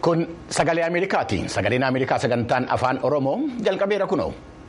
Kun sagalee Ameerikaati. Sagaleen Ameerikaa sagantaan afaan Oromoo jalqabeera kunoo.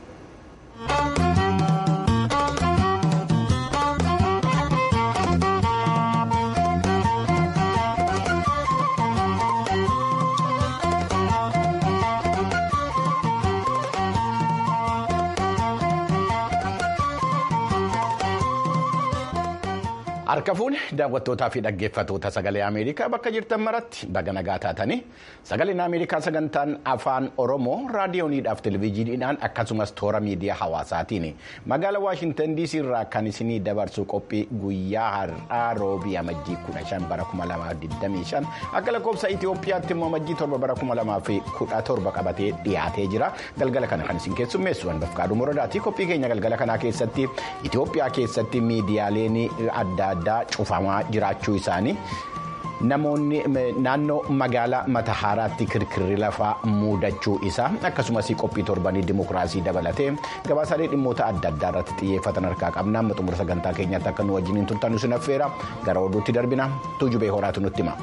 Harka fuune daawwattootaa fi dhaggeeffattoota sagalee Ameerikaa bakka jirtan maratti baga nagaa taatanii sagaleen Ameerikaa sagantaan afaan Oromoo raadiyooniidhaaf televezyiiniidhaan akkasumas toora miidiyaa hawaasaatiin magaalaa Waashintan DC irraa kan isinii dabarsu qophii guyyaa har'aa roobii amajjii 15 bara 2025 akka lakkoofsa Itoophiyaatti immoo amajjii 7 bara 2017 qabatee dhiyaatee jira galgala kana kan isin keessummeessu Anbafqaaduu Moradaati qophii keenya galgala kanaa keessatti Itoophiyaa keessatti miidiyaaleen adda addaa cufamaa jiraachuu isaanii namoonni naannoo magaalaa matahaaraatti kirkirri lafaa muudachuu isaa akkasumas qophii torbanii dimokiraasii dabalatee gabaasaalee dhimmoota adda addaa irratti xiyyeeffatan harkaa qabna amma xumura sagantaa keenyaatti akka nu wajjiniin turtan nu sinaffeera gara oduutti darbina tuujubee horaatu nutti hima.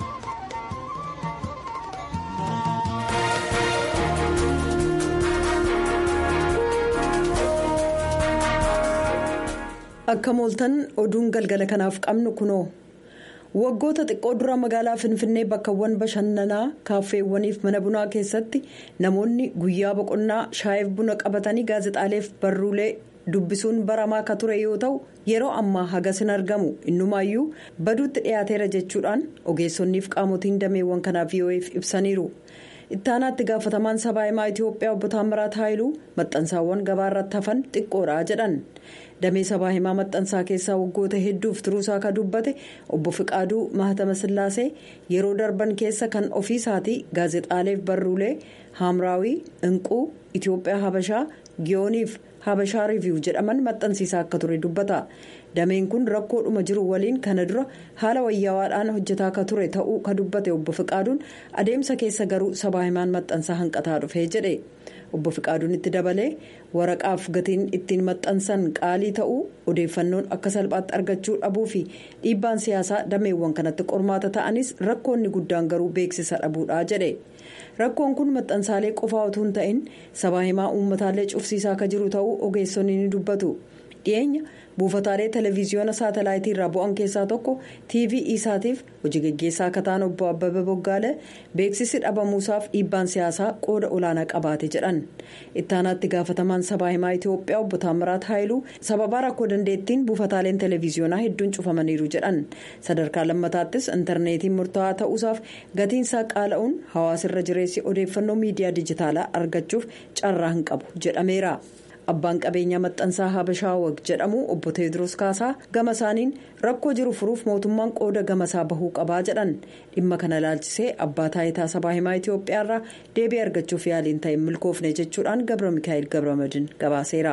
akka mooltan oduun galgala kanaaf qabnu kunoo waggoota xiqqoo dura magaalaa finfinnee bakkawwan bashannanaa kaaffeewwaniif mana bunaa keessatti namoonni guyyaa boqonnaa shaayiif buna qabatanii gaazexaaleef barruulee dubbisuun baramaa akka ture yoo ta'u yeroo ammaa hagas hin argamu innumaayyuu baduutti dhiyaateera jechuudhaan ogeessonniif qaamotiin dameewwan kanaaf VOA'f ibsaniiru. ittaanaatti gaafatamaan sabaa himaa itiyoophiyaa obbo Taammiraat Haayiluu maxxansaawwan gabaa irratti hafan xiqqoodha jedhan damee sabaa himaa maxxansaa keessaa waggoota hedduuf turuusaa akka dubbate obbo Fiqaaduu Mahatama Sillaasee yeroo darban keessa kan ofiisaatii gaazexaaleef barruulee haamraawii inquu itiyoophiyaa habashaa giyooniif habashaa riiviyuu jedhaman maxxansiisaa akka ture dubbata. dameen kun rakkoodhuma jiru waliin kana dura haala wayyaawaadhaan hojjetaa akka ture ta'uu ka dubbate obbo Fiqaaduun adeemsa keessa garuu sabaa himaan maxxansaa hanqataa dhufee jedhe obbo Fiqaaduun itti dabalee waraqaaf gatiin ittiin maxxansan qaalii ta'uu odeeffannoon akka salphaatti argachuu dhabuu fi dhiibbaan siyaasaa dameewwan kanatti qormaata ta'anis rakkoonni guddaan garuu beeksisa dhabuudha jedhe rakkoon kun maxxansaalee qofaa utuu hin ta'in sabaa himaa uummataalee cufsiisaa akka jiru ta'uu ogeessonni ni dubbatu dhiyeenya. buufataalee televiziyoona saatalaayitii irraa bu'an keessaa tokko tv isaatiif hojii geggeessaa akka ta'an obbo abbabee boggaale beeksisi dhabamuusaaf dhiibbaan siyaasaa qooda olaanaa qabaate jedhan ittaanaatti gaafatamaan sabaa himaa itiyoophiyaa obbo taammiraat haayiluu sababaa rakkoo dandeettiin buufataaleen televiziyoonaa hedduun cufamaniiru jedhan sadarkaa lammataattis intarneetiin murtaa'aa ta'uusaaf gatiinsaa qaala'uun hawaasirra jireessi odeeffannoo miidiyaa dijitaalaa argachuuf carraa hin qabu jedhameera. abbaan qabeenyaa maxxansaa habashaa wag jedhamu obbo teediroos kaasaa gama isaaniin rakkoo jiru furuuf mootummaan qooda gamasaa bahuu qabaa jedhan dhimma kana ilaalchisee abbaa taayitaa sabaa himaa itiyoophiyaarraa deebii argachuuf yaaliin ta'e milkoofne jechuudhaan gabra mikaa'el gabramadin gabaaseera.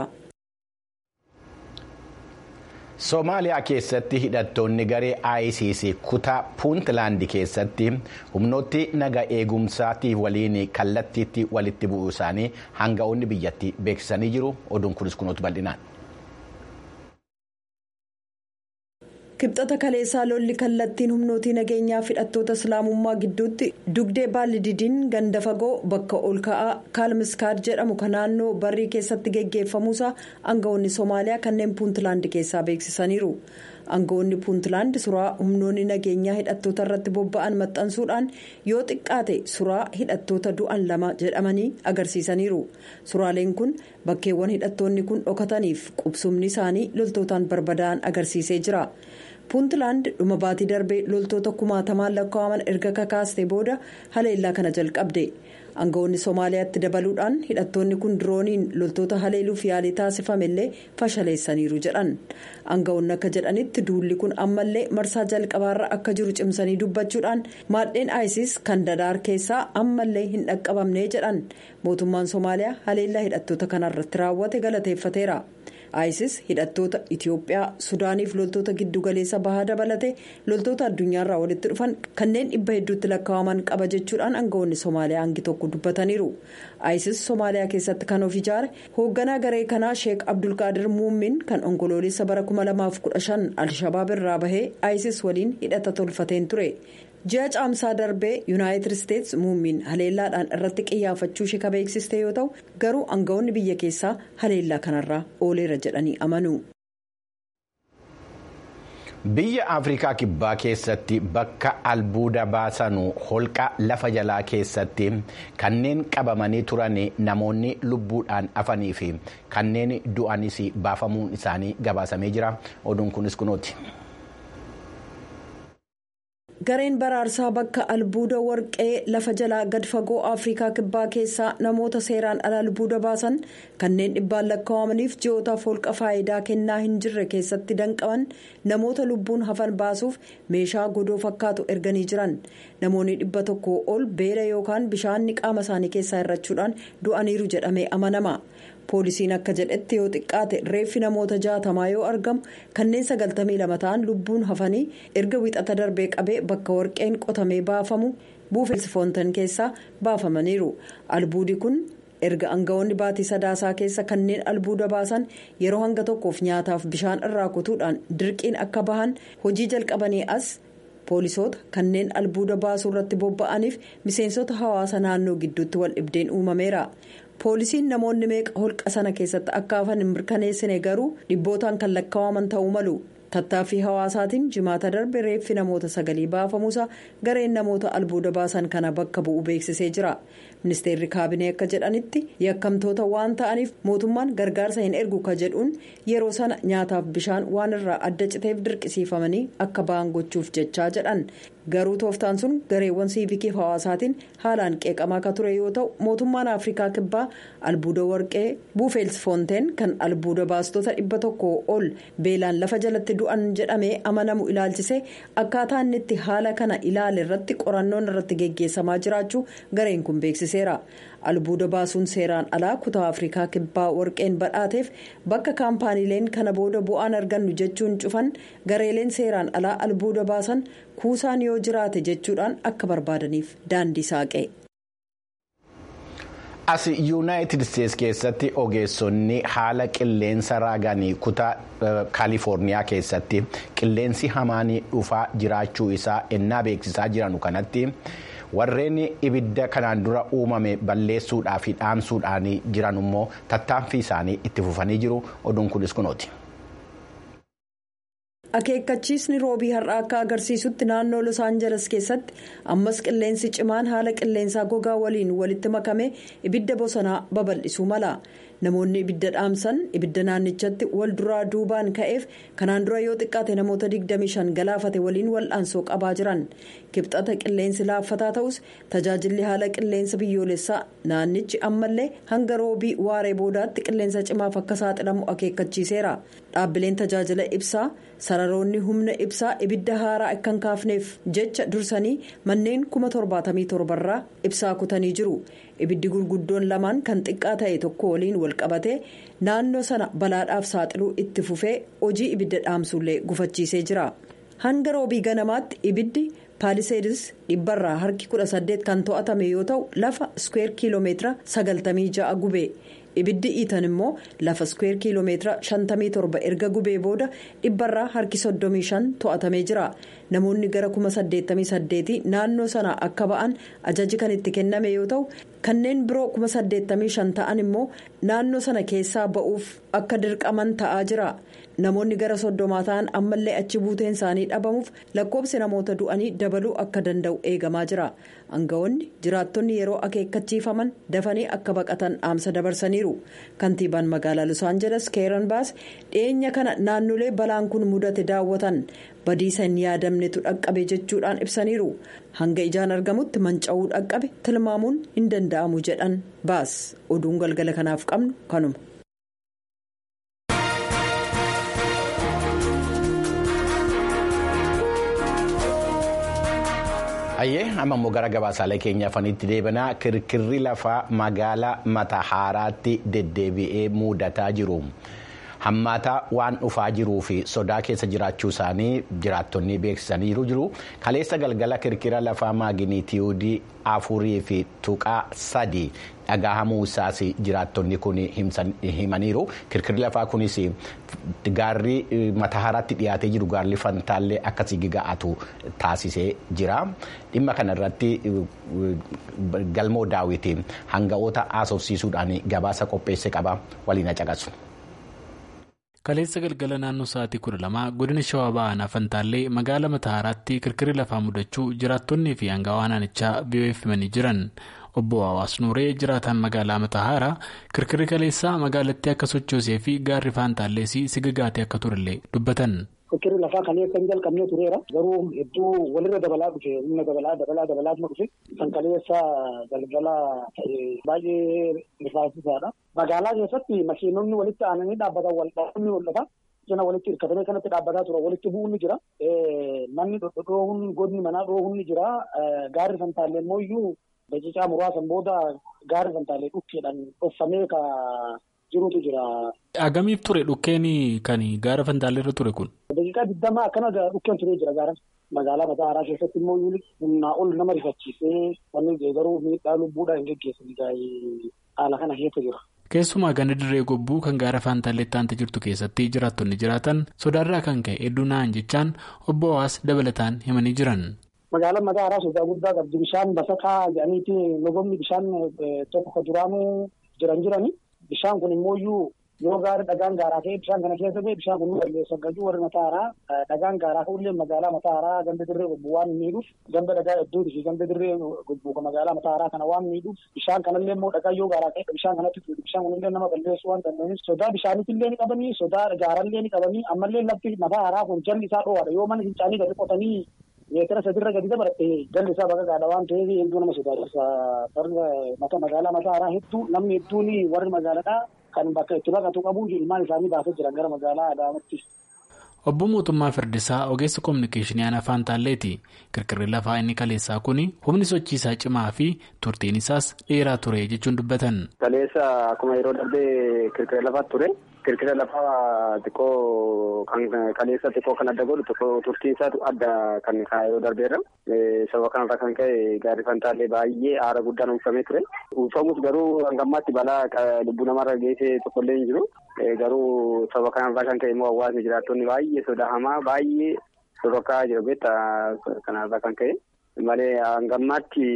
Soomaaliyaa keessatti hidhattoonni garee ICC kutaa puuntlaandi keessatti humnooti naga eegumsaatiif waliin kallattiitti walitti bu'uu isaanii hanga'oonni biyyattii beeksisanii jiru oduun kunis kunuutu bal'inaan. kibxata kaleessaa lolli kallattiin humnootii nageenyaa hidhattoota islaamummaa gidduutti dugdee baalididiin ganda fagoo bakka ol ka'aa kaalmiskaad jedhamu kan naannoo barrii keessatti geggeeffamuusaa aangawoonni soomaaliyaa kanneen puuntlaandi keessaa beeksisaniiru aangawoonni puuntlaandi suraa humnoonni nageenyaa hidhattoota irratti bobba'an maxxansuudhaan yoo xiqqaate suraa hidhattoota du'an lama jedhamanii agarsiisaniiru suraaleen kun bakkeewwan hidhattoonni kun dhokataniif qubsumni isaanii loltootaan barbadaa'an agarsiisee jira. puuntlaand dhuma baatii darbee loltoota kumaatamaan lakkaa'aman erga kakaastee booda haleellaa kana jalqabde aangawoonni soomaaliyaatti dabaluudhaan hidhattoonni kun dirooniin loltoota haleeluuf yaalii taasifamellee fashaleessaniiru jedhan aangawoonni akka jedhanitti duulli kun ammallee marsaa jalqabaarra akka jiru cimsanii dubbachuudhaan maadheen isis kan dadaar keessaa ammallee hin dhaqqabamne jedhan mootummaan soomaaliyaa haleellaa hidhattoota kanarratti raawwate galateeffateera. isis hidhattoota itiyoophiyaa sudaaniif loltoota giddugaleessa bahaa dabalate loltoota addunyaarraa walitti dhufan kanneen dhibba hedduutti lakkaa'aman qaba jechuudhaan aangawoonni soomaaliyaa hangi tokko dubbataniiru isis soomaaliyaa keessatti kan of ijaare hoogganaa garee kanaa sheek abdulqaadir muummin kan onkoloolessa bara 2015 alshabaab irraa bahee isis waliin hidhata tolfateen ture ji'a caamsaa darbee yuunaayitid isteetsi muummiin haleellaadhaan irratti xiyyeeffachuu ishee beeksiste yoo ta'u garuu aangawoonni biyya keessaa haleellaa kanarraa ooleera jedhanii amanu. biyya afrikaa kibbaa keessatti bakka albuuda baasanu holqa lafa jalaa keessatti kanneen qabamanii turan namoonni lubbuudhaan hafanii fi kanneen du'anis baafamuun isaanii gabaasamee jira oduun kunis kunooti. gareen baraarsaa bakka albuuda warqee lafa jalaa gad fagoo afrikaa kibbaa keessaa namoota seeraan ala albuuda baasan kanneen dhibbaan lakkaawamaniif ji'ootaaf holqa faayidaa kennaa hin jirre keessatti danqaman namoota lubbuun hafan baasuuf meeshaa godoo fakkaatu erganii jiran namoonni dhibba tokko ol beela yookaan bishaanni qaama isaanii keessaa hirrachuudhaan du'aniiru jedhamee amanama. poolisiin akka jedhetti yoo xiqqaate reeffi namoota jaatamaa yoo argamu kanneen sagaltamii lama ta'an lubbuun hafanii erga wixata darbee qabee bakka warqeen qotamee baafamu buufeelsi foontan keessaa baafamaniiru albuudi kun erga aangawoonni baatii sadaasaa keessa kanneen albuuda baasan yeroo hanga tokkoof nyaataaf bishaan irraa kutuudhaan dirqiin akka bahan hojii jalqabanii as poolisoota kanneen albuuda baasuu irratti bobba'aniif miseensota hawaasa naannoo gidduutti wal dhibdeen uumameera. poolisiin namoonni meeqa holqa sana keessatti akka hafan hin mirkaneessine garuu dhibbootaan kan lakkaa'aman ta'uu malu tattaaffii hawaasaatiin jimaata darbe reeffi namoota sagalii baafamuusa gareen namoota albuuda baasan kana bakka bu'u beeksisee jira ministeerri kaabinee akka jedhanitti yakkamtoota waan ta'aniif mootummaan gargaarsa hin ergu ka jedhuun yeroo sana nyaataaf bishaan waan irraa adda citeef dirqisiifamanii akka ba'an gochuuf jechaa jedhan. garuu tooftaan sun gareewwan siivikii hawaasaatiin haalaan qeeqamaa akka ture yoo ta'u mootummaan afrikaa kibbaa albuuda warqee buufeels foonteen kan albuuda baastota dhibba tokko ol beelaan lafa jalatti du'an jedhamee amanamu ilaalchisee akkaataa inni itti haala kana ilaale irratti qorannoon irratti geggeessamaa jiraachuu gareen kun beeksiseera. albuuda baasuun seeraan alaa kutaa afrikaa kibbaa warqeen badhaateef bakka kaampaaniileen kana booda bu'aan argannu jechuun cufan gareeleen seeraan alaa albuuda baasan kuusaan yoo jiraate jechuudhaan akka barbaadaniif daandii saaqe. as yuunaayitid isteetsi keessatti ogeessonni haala qilleensa raaganii kutaa kaalifoorniyaa keessatti qilleensi hamaanii dhufaa jiraachuu isaa ennaa beeksisaa jiranu kanatti. warreen ibidda kanaan dura uumame balleessuudhaa fi dhaamsuudhaan jiran immoo tattaaffii isaanii itti fufanii jiru oduun kunis kunooti. akeekkachiisni roobii har'aa akka agarsiisutti naannoo los aangeles keessatti ammas qilleensi cimaan haala qilleensaa gogaa waliin walitti makame ibidda bosonaa babal'isuu mala namoonni ibidda dhaamsan ibidda naannichatti wal duraa duubaan ka'eef kanaan dura yoo xiqqaate namoota 25 galaafate waliin wal'aansoo qabaa jiran kibxata qilleensi laaffataa ta'us tajaajilli haala qilleensa biyyoolessaa naannichi ammallee hanga roobii waaree boodaatti qilleensa cimaaf akka saaxilamu akeekkachiiseera dhaabbileen tajaajila ibsaa sararoonni humna ibsaa ibidda haaraa akka hin kaafneef jecha dursanii manneen 77 irraa ibsaa kutanii jiru ibiddi gurguddoon lamaan kan xiqqaa ta'e tokko waliin walqabate naannoo sana balaadhaaf saaxiluu itti fufee hojii ibidda dhaamsullee gufachiisee jira hanga roobii ganamaatti ibiddi paaliseedis dhibbarraa harki 18 kan to'atame yoo ta'u lafa iskuweer kiiloomeetira 96 gube. ibiddi iitan immoo lafa iskuweer kiiloomeetira 57 erga gubee booda dhibbarraa harki 35 to'atamee jira namoonni gara 88 naannoo sana akka ba'an ajaji kan itti kenname yoo ta'u kanneen biroo 85 ta'an immoo naannoo sana keessaa ba'uuf akka dirqaman ta'aa jira namoonni gara soddomaa ta'an ammallee achi buuteen isaanii dhabamuuf lakkoobsi namoota du'anii dabaluu akka danda'u eegamaa jira aangawoonni jiraattonni yeroo akeekkachiifaman dafanii akka baqatan dhaamsa dabarsaniiru kantiibaan magaalaa los aangeles keeran baas dhiyeenya kana naannolee balaan kun mudate daawwatan badiisa hin yaadamnetu dhaqqabe jechuudhaan ibsaniiru hanga ijaan argamutti manca'uu dhaqqabe tilmaamuun hin danda'amu jedhan baas oduun galgala kanaaf qabnu kanuma. Hayyee amma immoo gara gabaasaalee keenya afanitti deebanaa kirkirri lafaa magaalaa mata haaraatti deddeebi'ee mudataa jiru. hammaataa waan dhufaa jiruu fi sodaa keessa jiraachuu isaanii jiraattonni beeksisaniiru jiru kaleessa galgala kirkira lafaa maaginiitiyuudii afurii fi tuqaa sadii dhagahamuu isaas jiraattonni kun himaniiru kirkirri lafaa kunis gaarri mataharatti dhiyaatee jiru gaarri fantaallee akkasii giga'atu taasisee jira dhimma kana irratti galmoo daawwitiin hanga'oota haasofsiisuudhaan gabaasa qopheesse qaba waliin caqasu. kaleessa galgala naannoo sa'aatii kudha lama godina shawaa ba'aanaa fantaallee magaala matahaaraatti kirkirri lafaa mudachuu jiraattonnii fi hangawaa naannichaa biyyoon himanii jiran obbo Hawaas Nuuree jiraataan magaalaa Matahaaraa kirkirri kaleessaa magaalattii akka sochoosee fi gaarri faantaallees sigagaatee akka turellee dubbatan. Kirkirri lafaa kaleessa hin jalqabnee tureera. Garuu hedduu walirra dabalaa dhufe humna dabalaa dabalaa dabalaa dhufe kan kaleessa galgala baay'ee rifaasisaadha. Magaalaa keessatti makiinonni walitti aananii dhaabbatan wal dhaabbanni mul'ata. Cina walitti hirkatanii kanatti dhaabbataa tura walitti bu'uun ni jira. Manni dhodhoohuun godni manaa dhoohuun ni jira. Gaarri fantaallee immoo iyyuu daqiiqaa muraasan booda gaarri fantaallee dhukkeedhaan dhoffamee ka jirutu jira. Agamiif ture dhukkeen kan gaara fantaallee irra ture kun? Daqiiqaa digdamaa akkana dhukkeen turee jira gaara. Magaalaa Matahaaraa keessatti immoo humnaa ol nama rifachiisee wanni garuu miidhaa lubbuudhaan hin geggeessan haala kana keessa jira. Keessumaa ganda dirree gobbuu kan gaara faantaalleetti aantee jirtu keessatti jiraattonni jiraatan sodaarraa kan ka'e hedduu na'an jechaan obbo Hawaas dabalataan himanii jiran. Magaalaan Matahaaraa sodaa guddaa qabdi. Bishaan basakaa jedhaniiti logomni bishaan tokko duraanuu jiran jirani. Bishaan kun immoo yoo gaara dhagaan gaaraa ka'e bishaan kana keessa ba'e bishaan kun balleessa gajuu warri Matahaaraa dhagaan gaaraa ka'ullee magaalaa Matahaaraa ganda dirree gobbuu waan miidhuuf ganda dhagaa hedduuti fi ganda dirree gobbuu magaalaa Matahaaraa kana waan miidhuuf bishaan kanallee immoo dhagaa yoo gaaraa ka'e bishaan kanatti tuuti bishaan kunillee nama balleessuu waan danda'aniif sodaa bishaaniitillee ni qabanii sodaa gaarallee ni qabanii ammallee lafti Matahaaraa kun jalli isaa dho'aadha yoo mana fincaanii gadi qotanii meetira sadirra gadi dabalatte jalli isaa bakka gaadha waan ta'eef hedduu nama sodaachisa magaalaa Matahaaraa hedduu namni hedduun warri magaalaadhaa kan bakka itti baqatu qabu ilmaan isaanii baasee jiran gara magaalaa Adaamaatti. Obbo Mootummaa Firdisaa ogeessa kominikeeshinii aanaa Faantaalleeti. Kirkirri lafaa inni kaleessaa kun humni sochiisaa cimaa fi turtiin isaas dheeraa ture jechuun dubbatan. Kaleessa akkuma yeroo darbee kirkira lafaa ture. Kirkira lafaa xiqqoo kan kaleessa xiqqoo kan adda godhu xiqqoo turtiin isaatu adda kan yeroo darbeerra. Sababa kanarraa kan ka'e gaarri Faantaallee baay'ee aara guddaan uffamee ture. Uffamus garuu hanga ammaatti balaa lubbuu namarra geessee tokkollee hin jiru. Garuu sababa kanarraa kan ka'e immoo hawaasni jiraattonni baay'ee sodaa hamaa baay'ee sororkaa jiru beektaa kanarraa kan ka'e. Malee hanga ammaatti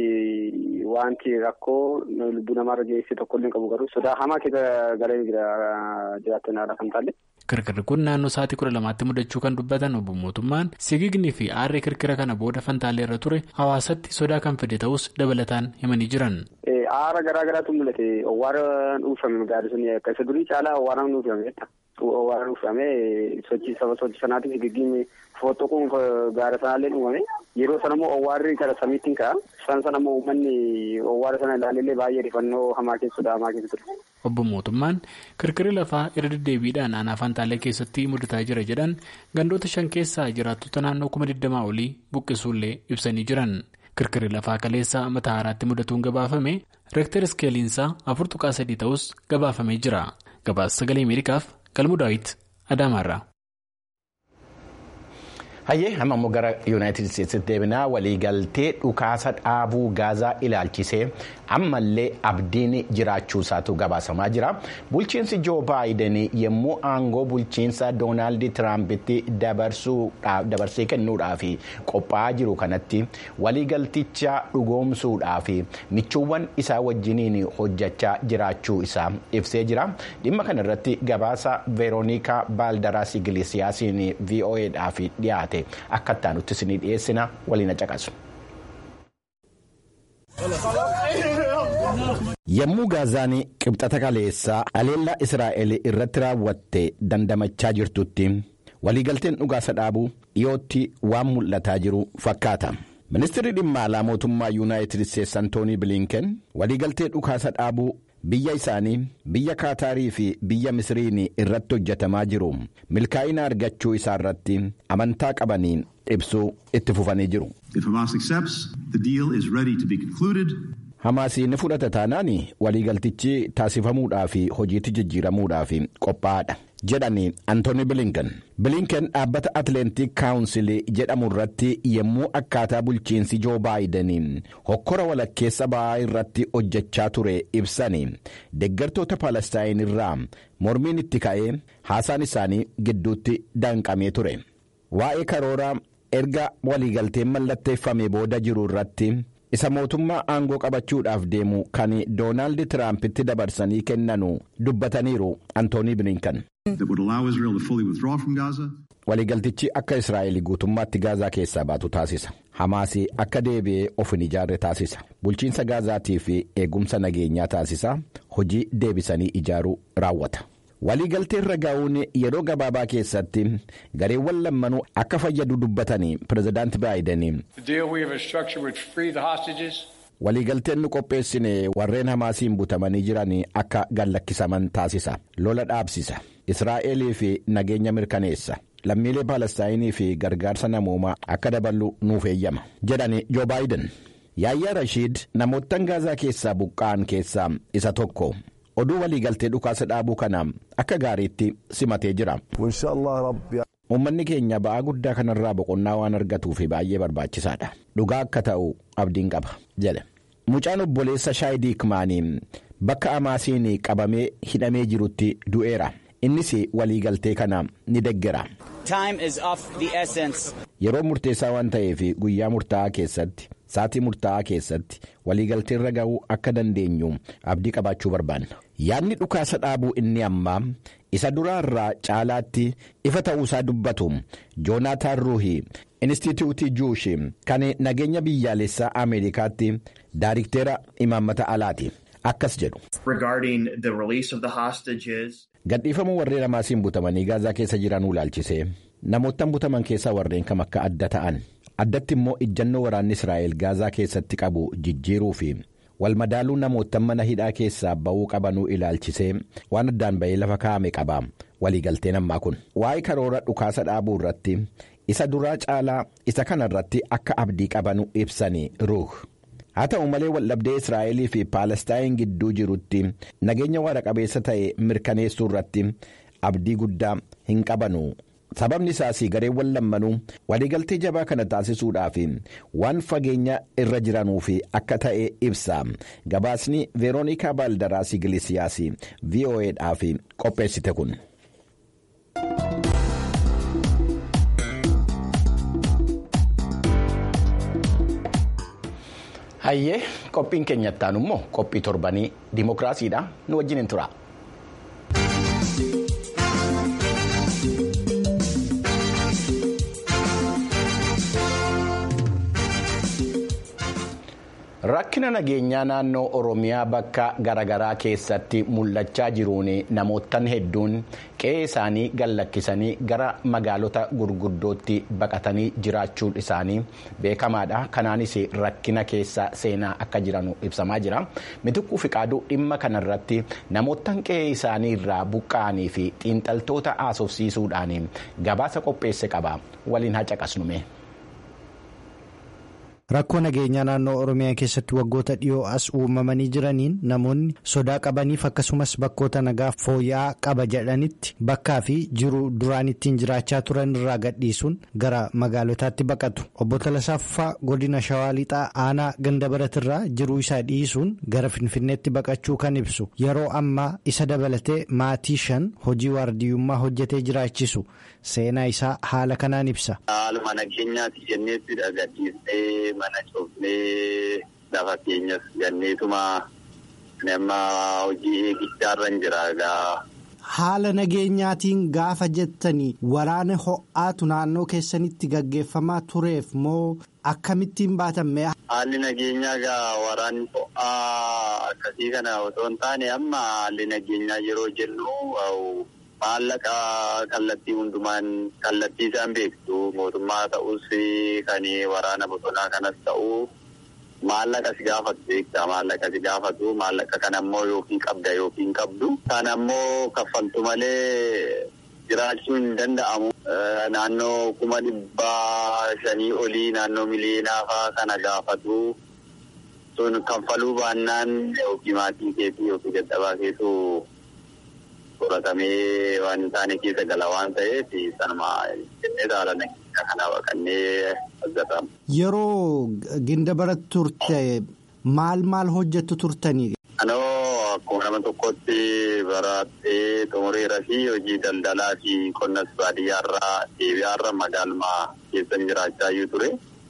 wanti rakkoo lubbuu namarra geessee tokkollee hin qabu garuu sodaa hamaa keessa galee jira jiraattonni haala Faantaallee. Kirkirri kun naannoo sa'aatii kudha lamaatti mudachuu kan dubbatan obbo Mootummaan sigigni fi aarri kirkira kana booda Fantaallee irra ture hawaasatti sodaa kan fide ta'us dabalataan himanii jiran. Aara garaa garaatu mul'ate. Owwaaraan uffame gaari sun akka isa durii caalaa owwaaraan uffame jechuudha. Owwaaraan uffame sochii saba sochii sanaatiif sigigni fooxoquun gaara sanaallee uumame. Yeroo sana immoo owwaarri gara samiitti ka'a. Isaan sana immoo uummanni owwaara sana ilaalellee baay'ee rifannoo hamaa keessudha hamaa keessa ture. Obbo Mootummaan kirkirri lafaa irra deddeebiidhaan aanaa Fantaallee keessatti mudataa jira jedhan gandoota shan keessaa jiraattota naannoo kuma digdamaa olii buqqisuullee ibsanii jiran. Kirkirri lafaa kaleessa Matahaaraatti mudatuun gabaafame reektar iskeeliinsaa afur tuqaa sadii ta'us gabaafamee jira. Gabaasa sagalee Ameerikaaf galmu daawit Adaamaarraa. Hayyee amma immoo gara yuunaayitid isteetsitti deebinaa waliigaltee dhukaasa dhaabuu gaazaa ilaalchisee ammallee abdiin jiraachuu isaatu gabaasamaa jira. Bulchiinsi Joo Baayiden yommuu aangoo bulchiinsa Doonaald Tiraampiti dabarsee kennuudhaaf qophaa'aa jiru kanatti waliigalticha dhugoomsuudhaaf michuuwwan isaa wajjiniin hojjechaa jiraachuu isaa ibsee jira. Dhimma kana irratti gabaasa Veeroonikaa Baaldaraas Igilisiyaasiin VOAdhaaf dhiyaate. akka itti aanutti isinii dhiyeessina waliin caqasu. Yommuu gaazaan qibxata kaleessaa aleellaa Israa'el irratti raawwatte dandamachaa jirtutti waliigalteen dhukaasa dhaabuu dhiyootti waan mul'ataa jiru fakkaata. Ministeerri dhimma alaa mootummaa Yuunaayitid Isteetsi Antoonii Bilinken waliigaltee dhukaasa dhaabuu biyya isaanii biyya kaataarii fi biyya misiriin irratti hojjetamaa jiru milkaa'ina argachuu isaa irratti amantaa qabaniin ibsuu itti fufanii jiru. Hamaasii ni fudhata taanaan waliigaltichi taasifamuudhaa fi hojiitti jijjiiramuudhaaf qophaa'aadha. jedhani antooni bilinken bilinken dhaabbata atleetik kaawunsilii jedhamu irratti yommuu akkaataa bulchiinsi joo baayidanii hokkora walakkeessa ba'aa irratti hojjechaa ture ibsanii deeggartoota paalestaayin irraa mormiin itti ka'ee haasaan isaanii gidduutti danqamee ture waa'ee karoora erga waliigalteen mallatteeffame booda jiru irratti. isa mootummaa aangoo qabachuudhaaf deemu kan doonaald tiraampitti dabarsanii kennanu dubbataniiru antoonii bilinkan. waliigaltichi akka israa'el guutummaatti gaazaa keessaa baatu taasisa hamaasii akka deebi'ee of hin ijaarre taasisa bulchiinsa gaazaatii fi eegumsa nageenyaa taasisa hojii deebisanii ijaaruu raawwata. waliigaltee irra gaa'uun yeroo gabaabaa keessatti gareewwan lammanuu akka fayyadu dubbatanii pirezidaanti baayidanii waliigalteen nu qopheessine warreen hamaasiin butamanii jiran akka gallakkisaman taasisa lola dhaabsisa israa'elii fi nageenya mirkaneessa lammiilee paalestaayinii fi gargaarsa namoomaa akka daballu nuuf eeyyama jedhani joo baayiden yaayyaa rashiid namoottan gaazaa keessaa buqqa'an keessaa isa tokko. oduu waliigaltee dhukaasa dhaabuu kana akka gaariitti simatee jira. uummanni keenya ba'aa guddaa kanarraa boqonnaa waan argatuuf baay'ee barbaachisaadha dhugaa akka ta'u abdiin qaba jedhe mucaan obboleessa shaayidii kimaanii bakka hamaasiin qabamee hidhamee jirutti du'eera innis waliigaltee kana ni deggera. yeroo murteessaa waan ta'eef guyyaa murtaa'aa keessatti. saatii murtaa'aa keessatti waliigaltee irra ga'uu akka dandeenyu abdii qabaachuu barbaanna yaadni dhukaasa dhaabuu inni ammaa isa duraa irraa caalaatti ifa ta'uusaa dubbatu joonaataan ruuhii inistituutii juushi kan nageenya biyyaalessaa ameerikaatti daariktera imaammata alaati akkas jedhu. gadhiifamuu warreen hamaasiin butamanii gaazaa keessa jiran ilaalchisee namoottan butaman keessaa warreen kam akka adda ta'an. addatti immoo ijjannoo waraanni israa'el gaazaa keessatti qabu jijjiiruu fi walmadaaluu namoottan mana hidhaa keessaa ba'uu qabanuu ilaalchisee waan addaan ba'ee lafa kaa'ame qaba waliigalteen ammaa kun waa'ee karoora dhukaasa dhaabuu irratti isa duraa caalaa isa kana irratti akka abdii qabanu ibsanii ruuh haa ta'u malee waldhabdee israa'elii fi paalestaayin gidduu jirutti nageenya waara qabeessa ta'e mirkaneessuu irratti abdii guddaa hin qabanu. sababni isaas gareewwan lammanuu waliigaltee jabaa kana taasisuudhaaf waan fageenya irra jiranuuf akka ta'e ibsa gabaasni veeroonikaa baaldaraas igilisiyaas vo'edhaaf qopheessite kun. hayyee qophiin keenyattaan immoo qophii torbanii dimookiraasiidha nu wajjin tura. rakkina nageenyaa naannoo oromiyaa bakka garaagaraa keessatti mul'achaa jiruun namoottan hedduun qe'ee isaanii gallakkisanii gara magaalota gurguddootti baqatanii jiraachuun isaanii beekamaadha kanaanis rakkina keessa seenaa akka jiranu ibsamaa jira mitikkuu fiqaaduu dhimma kanarratti namoottan qe'ee isaanii irraa buqqa'anii fi xiinxaltoota haasofsiisuudhaan gabaasa qopheesse qaba waliin haa caqasnume. rakkoo nageenyaa naannoo oromiyaa keessatti waggoota dhiyoo as uumamanii jiraniin namoonni sodaa qabaniif akkasumas bakkoota nagaa fooyya'aa qaba jedhanitti bakkaa fi jiru duraan ittiin jiraachaa turan irraa gadhiisuun gara magaalotaatti baqatu obbo Talasaaffaa godina shawaa lixaa aanaa ganda baratirraa jiruu isaa dhiisuun gara finfinneetti baqachuu kan ibsu yeroo ammaa isa dabalatee maatii shan hojii waardiyyummaa hojjetee jiraachisu seenaa isaa haala kanaan ibsa. Haaluma nageenyaati jenneettidha gadhiisnee mana cufnee lafa keenyas ganneetuma nama hojii eegichaa jira gaa. Haala nageenyaatiin gaafa jettanii waraana ho'aatu naannoo keessanitti gaggeeffamaa tureef moo akkamittiin baatamme. Haalli nageenyaa gaa waraanni ho'aa akkasii kana otoo hin taane amma haalli nageenyaa yeroo jennu. maallaqa kallattii hundumaan kallattii isaan beektu mootummaa ta'us kan waraana bosonaa kanas ta'u maallaqa si gaafatu beektaa maallaqa si gaafatu maallaqa kan ammoo yookiin qabda yookiin qabdu kan ammoo kaffaltu malee jiraachuu hin danda'amu. Naannoo kuma dhibbaa shanii olii naannoo miliyoonaa fa'aa kana gaafatu sun kaffaluu baannaan yookiin maatii keetii yookiin dadhabaa keessoo. qoratamee waan hin taane keessa gala waan ta'eef sanuma jennee haala nageenya kana baqannee argatamu. Yeroo ginda baratti turte maal maal hojjettu turtanii? Anoo akkuma nama tokkotti barattee xumureera fi hojii daldalaa fi qonnas baadiyyaarraa deebi'aarra magaaluma keessan jiraachaa ture.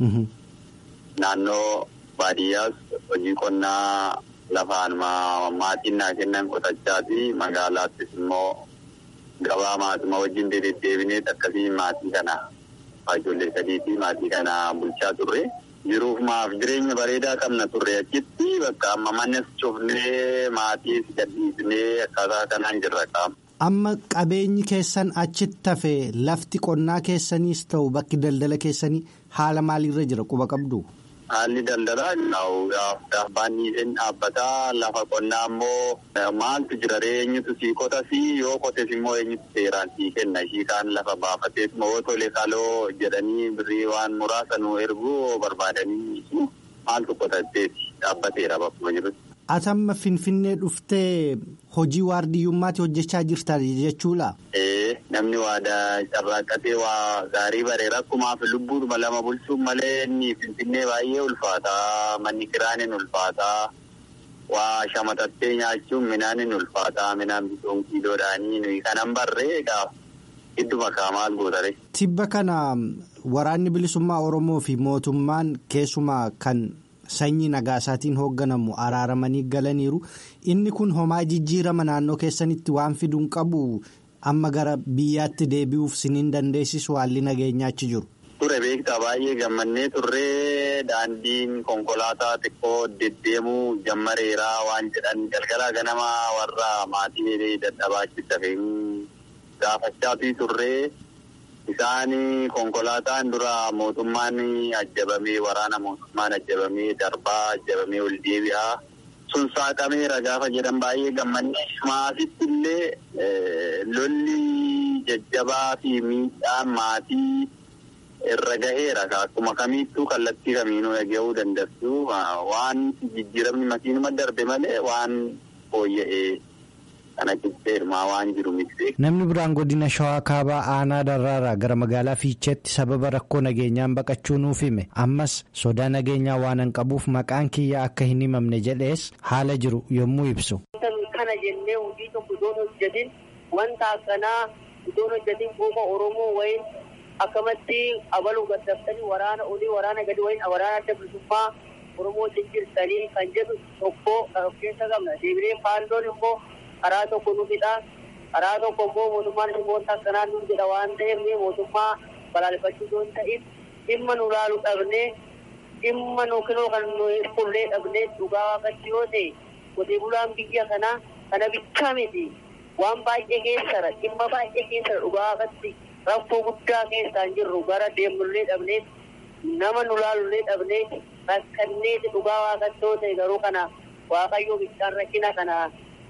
Naannoo baadiyyaas hojii qonnaa lafaan maatiin naa kennan qotachaa fi magaalaattis immoo gabaa maatuma wajjin deddeebinee akkasii maatii kana ijoollee sadii fi maatii kana bulchaa turre. Jiruuf maaf jireenya bareedaa qabna turre achitti bakka amma mannes cufnee maatiis gadhiisnee akkaataa kanaan jirra qaama. Amma qabeenyi keessan achitti hafe lafti qonnaa keessaniis ta'u bakki daldala keessanii haala maaliirra jira quba qabdu? Haalli daldalaa abbaan dhiiseen dhaabbataa lafa qonnaa immoo maaltu jira eenyutu sii qotas yoo qotes immoo eenyutu seeraan sii kenna ishii kaan lafa baafatees moo tole kaloo jedhanii birrii waan muraasa nu erguu barbaadanii maaltu qotatteeti dhaabbateera bakkuma jirutti. Atamma Finfinnee dhuftee hojii waardiyyummaatti hojjechaa jirta jechuudha. Ee namni waadaa carraaqqatee waa gaarii bareera akkumaaf lubbuudhuma lama bulchuun malee inni Finfinnee baay'ee ulfaataa manni kiraanin ulfaataa waa shamatattee nyaachuun midhaanin ulfaataa midhaan bitoon kiiloodhaanii nuyi kanan barree egaa gidduma maal gootare. Tibba kana waraanni bilisummaa Oromoo fi mootummaan keessumaa kan. Sanyii nagaasaatiin hoogganamu araaramanii galaniiru inni kun homaa jijjiirama naannoo keessanitti waan fiduun qabu amma gara biyyaatti deebi'uuf siniin dandeessisu haalli nageenyaa achi jiru. Ture beektaa baay'ee gammannee turree daandiin konkolaataa xiqqoo deddeemuu jammareeraa waan jedhan galgala ganama warra maatii dadhabaachi dafee gaafachaa turree. Isaan konkolaataan dura mootummaan ajjabamee waraana mootummaan ajjabamee darbaa ajjabamee ol deebi'aa sun saaqameera gaafa jedhan baay'ee gammannee maasitti illee lolli jajjabaa fi miidhaan maatii irra gaheera akkuma kamiittuu kallattii kamiinuu dhaga'uu dandeessu waan jijjiiramni makiinuma darbe malee waan fooyya'ee. Kana qixxeerumaa waan jiru miti. Namni biraan godina shawaa kaabaa aanaa darraaraa gara magaalaa fiicheetti sababa rakkoo nageenyaan baqachuu nuuf hime ammas sodaa nageenyaa waan hin qabuuf maqaan kiyyaa akka hin himamne jedhees haala jiru yommuu ibsu. Kana jennee hojii tokko iddoo hojjetin wanta akkanaa iddoo hojjetin quufa Oromoo wayin akkamatti abaluu gaddaftanii waraana olii waraana gadi wayin waraana adda bilisummaa Oromoo jijjiirtanii kan jedhu tokko of keessa qabna deebilee faandoon immoo. karaa tokko nu fidha karaa tokko immoo mootummaan dhimmoota akkanaa nu jedha waan ta'eef mootummaa balaaleffachuu yoo ta'in dhimma nu laalu dhabnee dhimma nu kinoo kan nu qullee dhabnee dhugaa waaqatti yoo ta'e qotee bulaan biyya kanaa kana bichaa miti waan baay'ee keessara dhimma baay'ee keessara dhugaa waaqatti rakkoo guddaa keessaan jirru gara deemnullee dhabnee nama nu laalullee dhabnee rakkannee dhugaa waaqatti yoo ta'e garuu kana waaqayyoo bichaan rakkina kana.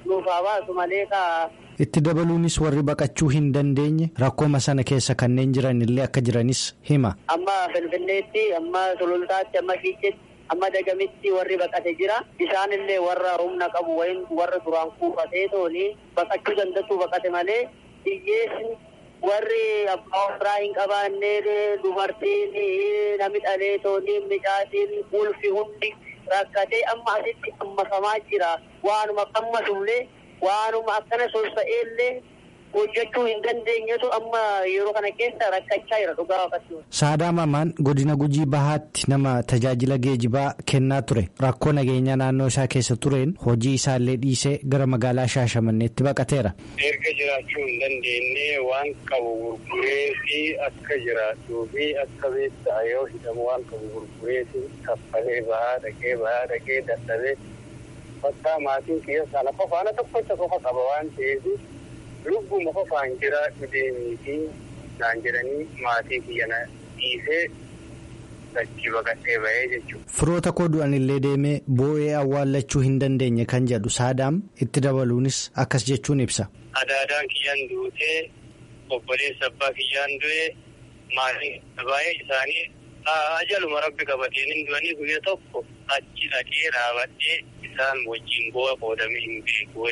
Itti dabaluunis warri baqachuu hin dandeenye rakkooma sana keessa kanneen jiran illee akka jiranis hima. Amma Finfinneetti, amma Sulultaatti, amma Fiicheetti, amma Dagamitti warri baqate jira. Isaan illee warra humna qabu wayim warra duraan kuufatee tooni baqachuu danda'u baqate malee hiyyeessi warri abbaa warraa hin qabaanne dubartiin namni dhalee tooni midhaatiin ulfi hundi. rakkatee amma asitti hammatamaa jira waanuma qammasullee waanuma akkana solsa'eellee hojjechuu hin dandeenyetu amma yeroo kana keessa rakkachaa jira dhugaa waaqatti. Saadaa Mamaan godina Gujii Bahaatti nama tajaajila geejibaa kennaa ture rakkoo nageenyaa naannoo isaa keessa tureen hojii isaallee dhiisee gara magaalaa Shaashamanneetti baqateera. Erga jiraachuu hin dandeenye waan qabu gurguree fi akka jiraachuu fi akka beektaa yoo hidhamu waan qabu gurguree fi kaffalee bahaa dhaqee bahaa dhaqee dadhabee bakka maatiin kiyya sana qofaana tokkocha qofa qaba waan ta'eef. lubbuma qofaan jiraachuu deemii fi naan jedhanii maatii kiyyana dhiisee dachii baqatee bahee jechuudha. Firoota koo du'an illee deemee boo'ee awwaallachuu hin dandeenye kan jedhu saadaam itti dabaluunis akkas jechuun ibsa. Adaadaan kiyyaan duutee obboleessa abbaa kiyyaan du'ee maatii baay'ee isaanii ajaluma rabbi qabateen hin du'anii guyya tokko achi dhaqee dhaabadhee isaan wajjin bu'a qoodamee hin beeku jechuudha.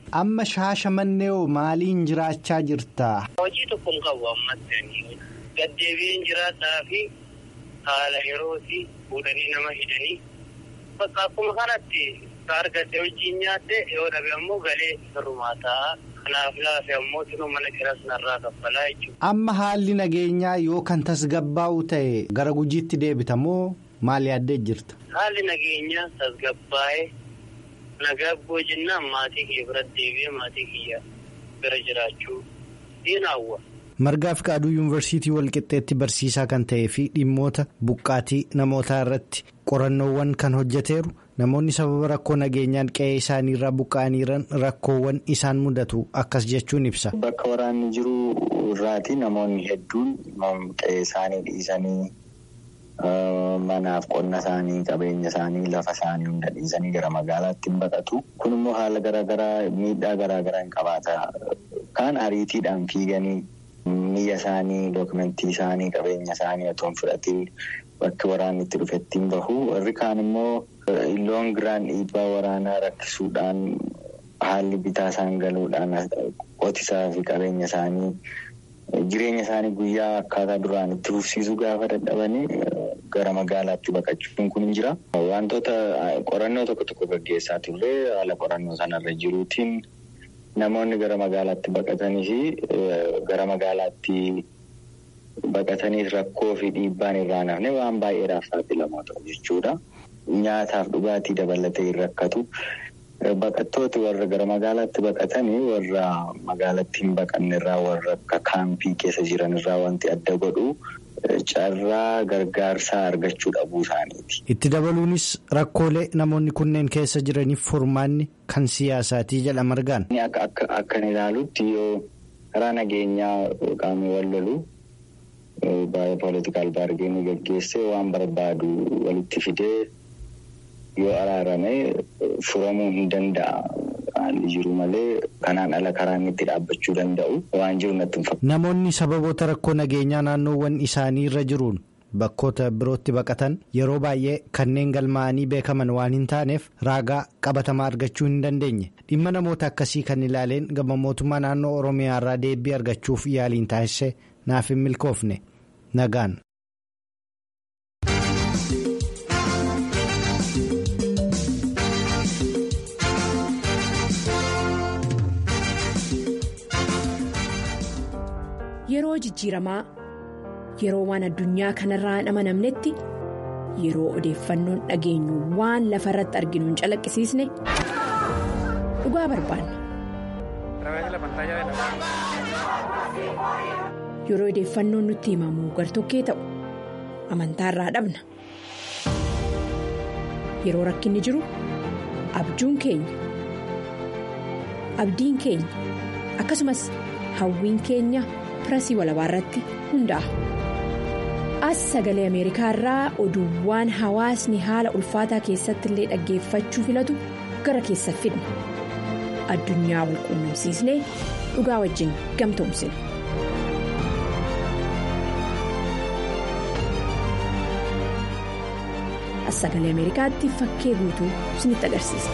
Amma shaashamannee maaliin jiraachaa jirta? Hojii tokko hin qabu ammatti gaddeebiin jiraadhaa fi haala yerootii fuudhanii nama hidhanii bakka akkuma kanatti argadde hojiin nyaatte yoo dhabe ammoo galee firrumaa ta'a. Kanaaf laafe ammoo sinuu mana kiras narraa kaffalaa jechuudha. Amma haalli nageenyaa yoo kan tasgabbaa'u ta'e gara gujiitti deebita moo maal yaaddee jirta? Haalli nageenyaa tasgabbaa'ee nagabboo jennaan maatii kiyya biratti deebi'ee maatii kiyya bira jiraachuu ni hawwa. Margaa Fiqaaduu Yuunivarsiitii Walqixxeetti barsiisaa kan ta'ee fi dhimmoota buqqaatii namootaa irratti qorannoowwan kan hojjeteeru namoonni sababa rakkoo nageenyaan qe'ee isaanii irraa buqqa'aniiran rakkoowwan isaan mudatu akkas jechuun ibsa. Bakka waraanni jiru irraati namoonni hedduun qe'ee isaanii dhiisanii manaaf qonna isaanii qabeenya isaanii lafa isaanii hunda dhiisanii gara magaalaatti hin baqatu. Kun immoo haala garaagaraa miidhaa garaagaraa hin qabaata. Kaan ariitiidhaan fiiganii. Miyya isaanii dookumentii isaanii qabeenya isaanii otoo hin fudhatiin bakki waraanni itti dhufetti hin bahu warri kaan immoo loon giraan dhiibbaa waraanaa rakkisuudhaan haalli bitaa isaan galuudhaan qotisaa fi qabeenya isaanii jireenya isaanii guyyaa akkaataa duraan itti fufsiisuu gaafa dadhabanii gara magaalaatti baqachuun kun hin jira. Wantoota qorannoo tokko tokko gaggeessaa turre haala qorannoo sanarra jiruutiin. Namoonni gara magaalaatti baqatanii fi gara magaalaatti baqataniif rakkoo fi dhiibbaan irraa nafne waan baay'eedhaaf saaxilamoo ta'u jechuudha. Nyaataaf dhugaatii dabalatee hin rakkatu. Baqattooti warra gara magaalaatti baqatanii warra magaalatti hin baqanne irraa warra akka kaampii keessa jiran irraa wanti adda godhu carraa gargaarsaa argachuu dhabuu isaaniiti. Itti dabaluunis rakkoolee namoonni kunneen keessa jiraniif furmaanni kan siyaasaatii jedha margaan. Akka ilaalutti yoo karaa nageenyaa qaamni wal lolu baay'ee poolitikaal baargeenii gaggeessee waan barbaadu walitti fidee yoo araarame furamuu hin danda'a. Haalli jiru malee kanaan ala karaan itti dhaabbachuu danda'u waan jiru natti hin fakkaatu. Namoonni sababoota rakkoo nageenyaa naannoowwan isaanii irra jiruun bakkoota birootti baqatan yeroo baay'ee kanneen galmaa'anii beekaman waan hin taaneef raagaa qabatamaa argachuu hin dandeenye dhimma namoota akkasii kan ilaaleen gama mootummaa naannoo oromiyaa irraa deebii argachuuf yaaliin taasise naaf hin milkoofne nagaan. Yeroo jijjiiramaa yeroo waan addunyaa kanarraa hin amanamnetti yeroo odeeffannoon dhageenyu waan lafa irratti arginu hin calaqqisiisne dhugaa barbaanna. Yeroo odeeffannoon nutti himamu gartokkee ta'u amantaarraa dhabna. Yeroo rakkinni jiru abjuun keenya abdiin keenya akkasumas hawwiin keenya. pirasii walabaa irratti hundaa'a. As sagalee Ameerikaa irraa oduuwwan hawaasni haala ulfaataa keessatti illee dhaggeeffachuu filatu gara keessa fidna. Addunyaa wal quunnamsiisnee dhugaa wajjin gamtoomsina. As sagalee Ameerikaatti fakkee guutuu isinitti agarsiisa.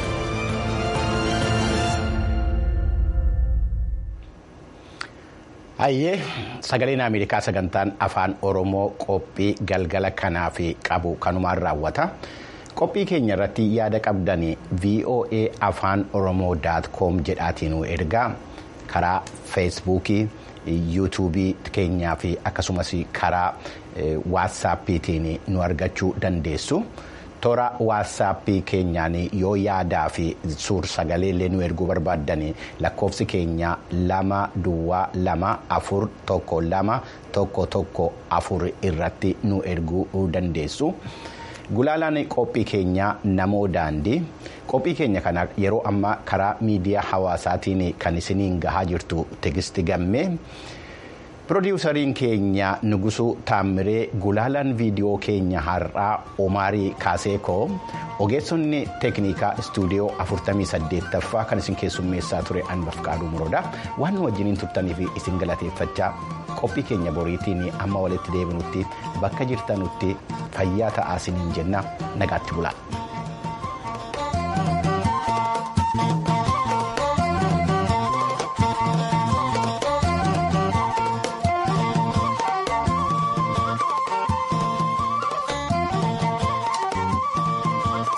Hayyee sagaleen Ameerikaa sagantaan afaan Oromoo qophii galgala kanaaf qabu kanumaan raawwata. Qophii keenya irratti yaada qabdan VOA afaan Oromoo com jedhaatiin ergaa karaa feesbuukii, yuutuubii keenyaa fi akkasumas karaa waatsaappiitiin nu argachuu dandeessu. toora waatsaappii keenyaan yoo yaadaa fi suur sagalee illee nu erguu barbaaddan lakkoofsi keenya lama duwwaa lama afur tokko lama tokko tokko afur irratti nu erguu dandeessu. Gulaalaan qophii keenyaa namoo daandii qophii keenya kana yeroo ammaa karaa miidiyaa hawaasaatiin kan isiniin gahaa jirtu tegisti gammee. Pirodiwusariin keenya Nugusuu Taammiree Gulaalaan viidiyoo keenya har'aa Omaarii Kaaseekoo ogeessonni teeknikaa istuudiyoo 48ffaa kan isin keessummeessaa ture Anbaf Qaaduu Muroodha. Waan nu wajjiniin turtaniif isin galateeffachaa qophii keenya boriitiin amma walitti deebinutti bakka jirtanutti fayyaa ta'aa isiniin jenna nagaatti bulaa.